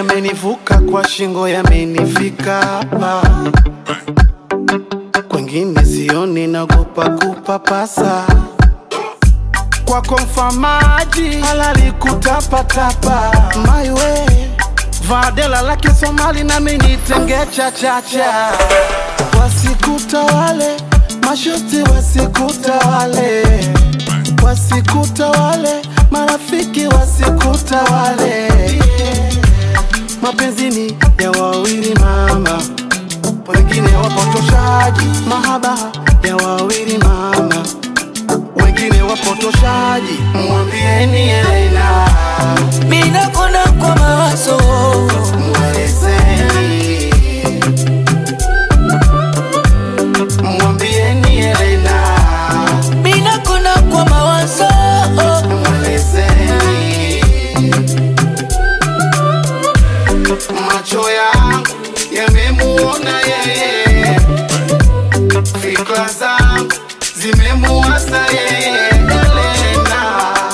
yamenivuka kwa shingo, yamenifika hapa, kwengine sioni, nagopa kupapasa kwako mfamaji halali kutapatapa maiwe vadela la Kisomali nami nitenge chachacha wasikutawale mashuti wasikutawale wasikutawale marafiki wasikutawale mapenzini ya wawili mama wengine wapotoshaji mahaba ya wawili mama wengine wapotoshaji mwambieni Elena Mina kona kwa mawazo mwelezeni mwambieni Elena Mina kona kwa mawazo mwelezeni macho yangu yamemuona yeye fikra zangu zimemuasa yeye Elena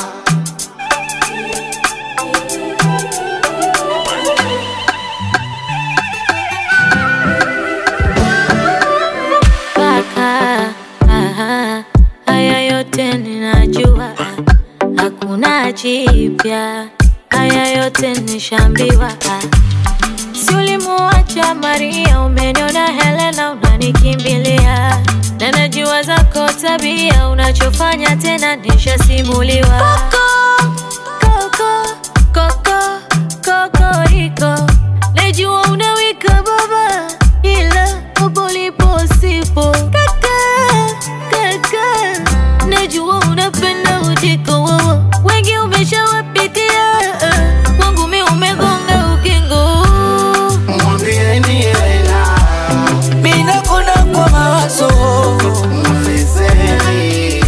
Kaka, aha, haya yote ninajua, hakuna jipya, haya yote nishambiwa. Si ulimuacha Maria, umeniona Helena, unanikimbilia na najua zako tabia, unachofanya tena nishasimuliwa. Koko, koko, koko, kokoriko, najua unawika baba, ila hapo ulipo sipo. Kaka, kaka, najua unapenda ujiko wowo, wengi umeshawapitia, kwangu mi umegonga ukingo. mwambieni Elena Mina kona kwa mawazo mwelezeni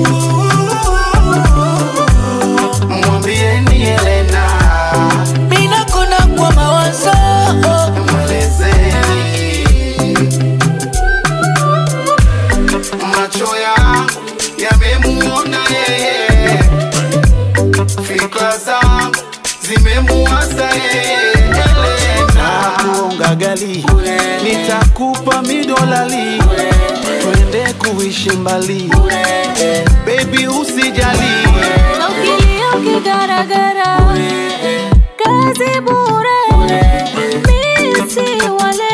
mwambieni Elena Mina kona kwa mawazo mwelezeni macho yangu yamemuona yeye fikra zangu zimemuasa yeye Elena kuonga gali nitakupa midolali twende kuishi mbali baby usijali Na ukilia ukigaragara, kazi bure, mi si wale